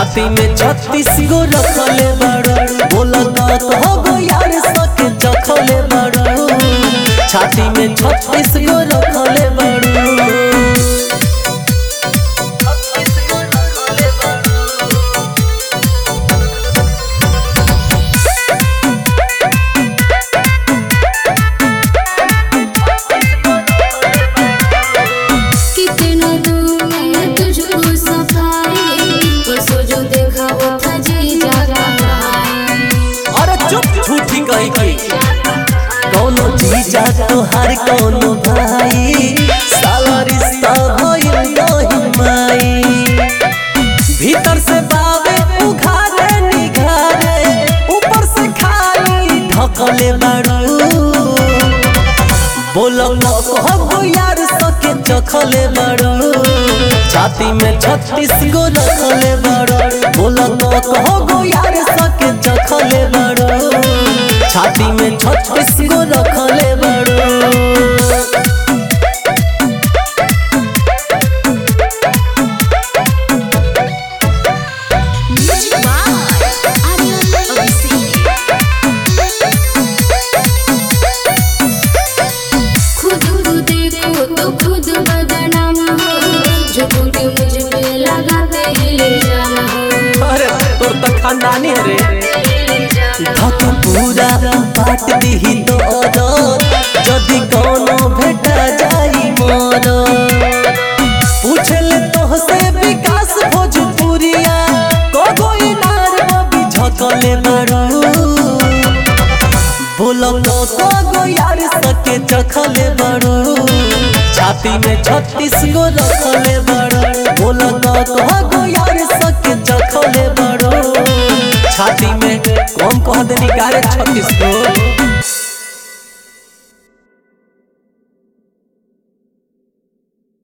छाती में छत्तीस गो रखले बड़ो बोला का कहो गो यार सके चखले बड़ो छाती में छत्तीस गो रखले बड़ो कितना दूर है तुझको सफाई परसों जो देखा वो था जी जागा अरे चुप झूठी कही की कौनो जीजा तोहार कौनो भाई साला रिश्ता भइल नहीं माई भीतर से बावे उघारे निघारे ऊपर से खाली ढकले बाड़ू बोलो कहो यार सके चखले बाड़ू छाती में छत्तीस गो रखले बाड़ू बोलो कहो यार सके चखले बाड़ू छाती में छत्तीस गो रखले बाड़ू खुद को देखो तो खुद बदनाम हो जो क्योंकि मुझ पे लगाते इल्जाम हो अरे तोर त खानदानी रे धक पूरा बाट दिही तो जदि कोनो भेटा जाई मोर पूछले तोहसे विकास भोजपुरिया कगो इनार बबी झकले बड़ू बोलो तो कगो यार सके चखले बड़ू छाती में छत्तीस गो रखले बड़ू बोलो तो कगो यार सके चखले बड़ू छाती में कम कह देनी कारे छत्तीस गो